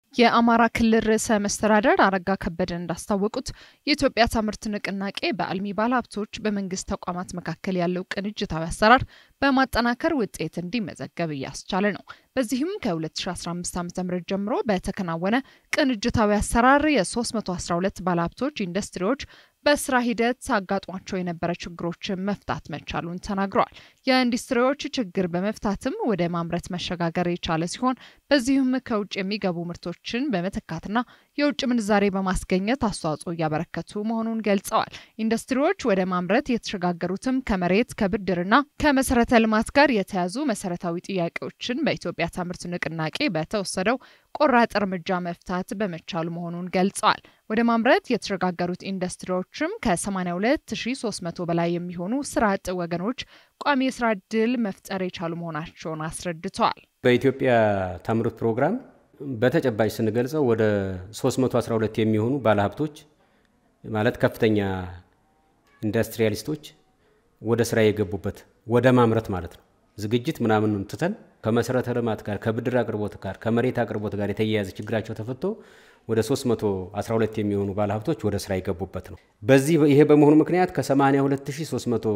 የአማራ ክልል ርዕሰ መስተዳደር አረጋ ከበደ እንዳስታወቁት የኢትዮጵያ ታምርት ንቅናቄ በአልሚ ባለሀብቶች በመንግስት ተቋማት መካከል ያለው ቅንጅታዊ አሰራር በማጠናከር ውጤት እንዲመዘገብ እያስቻለ ነው። በዚህም ከ2015 ዓ ም ጀምሮ በተከናወነ ቅንጅታዊ አሰራር የ312 ባለሀብቶች ኢንዱስትሪዎች በስራ ሂደት አጋጥሟቸው የነበረ ችግሮችን መፍታት መቻሉን ተናግረዋል። የኢንዱስትሪዎች ችግር በመፍታትም ወደ ማምረት መሸጋገር የቻለ ሲሆን በዚህም ከውጭ የሚገቡ ምርቶችን በመተካትና የውጭ ምንዛሬ በማስገኘት አስተዋጽኦ እያበረከቱ መሆኑን ገልጸዋል። ኢንዱስትሪዎች ወደ ማምረት የተሸጋገሩትም ከመሬት ከብድርና ከመሰረተ ልማት ጋር የተያዙ መሰረታዊ ጥያቄዎችን በኢትዮጵያ ታምርት ንቅናቄ በተወሰደው ቆራጥ እርምጃ መፍታት በመቻሉ መሆኑን ገልጸዋል። ወደ ማምረት የተሸጋገሩት ኢንዱስትሪዎችም ከ82300 በላይ የሚሆኑ ስራ አጥ ወገኖች ቋሚ የስራ እድል መፍጠር የቻሉ መሆናቸውን አስረድተዋል። በኢትዮጵያ ታምርት ፕሮግራም በተጨባጭ ስንገልጸው ወደ 312 የሚሆኑ ባለሀብቶች ማለት ከፍተኛ ኢንዱስትሪያሊስቶች ወደ ስራ የገቡበት ወደ ማምረት ማለት ነው። ዝግጅት ምናምን ትተን ከመሰረተ ልማት ጋር ከብድር አቅርቦት ጋር ከመሬት አቅርቦት ጋር የተያያዘ ችግራቸው ተፈቶ ወደ 312 የሚሆኑ ባለሀብቶች ወደ ስራ የገቡበት ነው። በዚህ ይሄ በመሆኑ ምክንያት ከ82320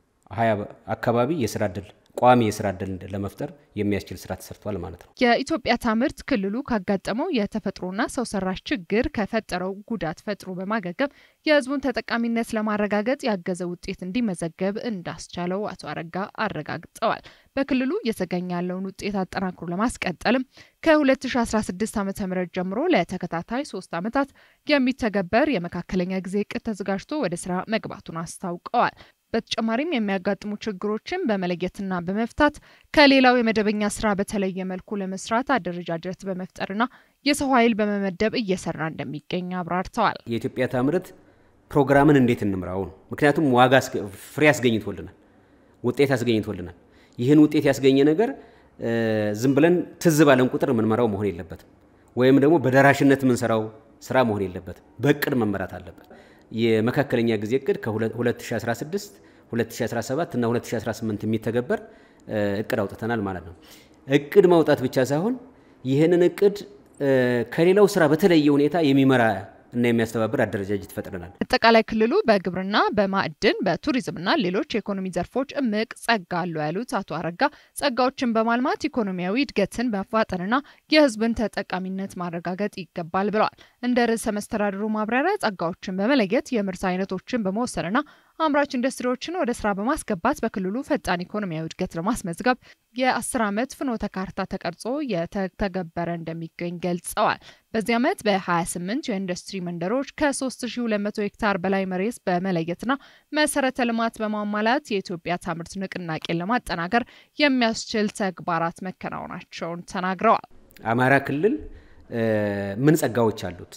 አካባቢ የስራ እድል ቋሚ የስራ እድል ለመፍጠር የሚያስችል ስራ ተሰርቷል ማለት ነው። የኢትዮጵያ ታምርት ክልሉ ካጋጠመው የተፈጥሮና ሰው ሰራሽ ችግር ከፈጠረው ጉዳት ፈጥሮ በማገገም የሕዝቡን ተጠቃሚነት ለማረጋገጥ ያገዘ ውጤት እንዲመዘገብ እንዳስቻለው አቶ አረጋ አረጋግጠዋል። በክልሉ እየተገኘ ያለውን ውጤት አጠናክሮ ለማስቀጠልም ከ2016 ዓ ም ጀምሮ ለተከታታይ ሶስት ዓመታት የሚተገበር የመካከለኛ ጊዜ እቅድ ተዘጋጅቶ ወደ ስራ መግባቱን አስታውቀዋል። በተጨማሪም የሚያጋጥሙ ችግሮችን በመለየትና በመፍታት ከሌላው የመደበኛ ስራ በተለየ መልኩ ለመስራት አደረጃጀት በመፍጠርና የሰው ኃይል በመመደብ እየሰራ እንደሚገኝ አብራርተዋል። የኢትዮጵያ ታምርት ፕሮግራምን እንዴት እንምራው ነው። ምክንያቱም ዋጋ ፍሬ አስገኝቶልናል፣ ውጤት አስገኝቶልናል። ይህን ውጤት ያስገኘ ነገር ዝም ብለን ትዝ ባለን ቁጥር የምንመራው መሆን የለበትም፣ ወይም ደግሞ በደራሽነት የምንሰራው ስራ መሆን የለበትም። በእቅድ መመራት አለበት። የመካከለኛ ጊዜ እቅድ ከ2016 2017 እና 2018 የሚተገበር እቅድ አውጥተናል ማለት ነው። እቅድ ማውጣት ብቻ ሳይሆን ይህንን እቅድ ከሌላው ስራ በተለየ ሁኔታ የሚመራ እና የሚያስተባብር አደረጃጀት ፈጥረናል። አጠቃላይ ክልሉ በግብርና፣ በማዕድን፣ በቱሪዝምና ሌሎች የኢኮኖሚ ዘርፎች እምቅ ጸጋ አለው ያሉት አቶ አረጋ ጸጋዎችን በማልማት ኢኮኖሚያዊ እድገትን በማፋጠንና የሕዝብን ተጠቃሚነት ማረጋገጥ ይገባል ብለዋል። እንደ ርዕሰ መስተዳድሩ ማብራሪያ ጸጋዎችን በመለየት የምርት አይነቶችን በመወሰንና አምራች ኢንዱስትሪዎችን ወደ ስራ በማስገባት በክልሉ ፈጣን ኢኮኖሚያዊ እድገት ለማስመዝገብ የአስር ዓመት ፍኖተ ካርታ ተቀርጾ የተተገበረ እንደሚገኝ ገልጸዋል። በዚህ ዓመት በ28 የኢንዱስትሪ መንደሮች ከ3200 ሄክታር በላይ መሬት በመለየትና መሰረተ ልማት በማሟላት የኢትዮጵያ ታምርት ንቅናቄን ለማጠናከር የሚያስችል ተግባራት መከናወናቸውን ተናግረዋል። አማራ ክልል ምን ጸጋዎች አሉት?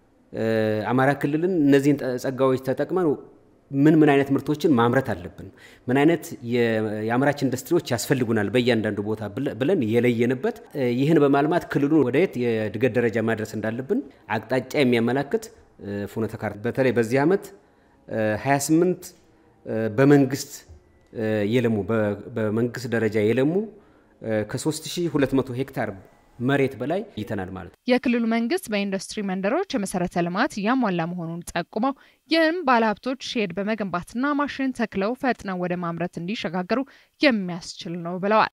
አማራ ክልልን እነዚህን ጸጋዎች ተጠቅመን ምን ምን አይነት ምርቶችን ማምረት አለብን፣ ምን አይነት የአምራች ኢንዱስትሪዎች ያስፈልጉናል በእያንዳንዱ ቦታ ብለን የለየንበት ይህን በማልማት ክልሉን ወደ የት የእድገት ደረጃ ማድረስ እንዳለብን አቅጣጫ የሚያመላክት ፍኖተ ካርታ በተለይ በዚህ ዓመት 28 በመንግስት የለሙ በመንግስት ደረጃ የለሙ ከ3200 ሄክታር መሬት በላይ ይተናል ማለት ነው። የክልሉ መንግስት በኢንዱስትሪ መንደሮች የመሰረተ ልማት እያሟላ መሆኑን ጠቁመው ይህም ባለሀብቶች ሼድ በመገንባትና ማሽን ተክለው ፈጥነው ወደ ማምረት እንዲሸጋገሩ የሚያስችል ነው ብለዋል።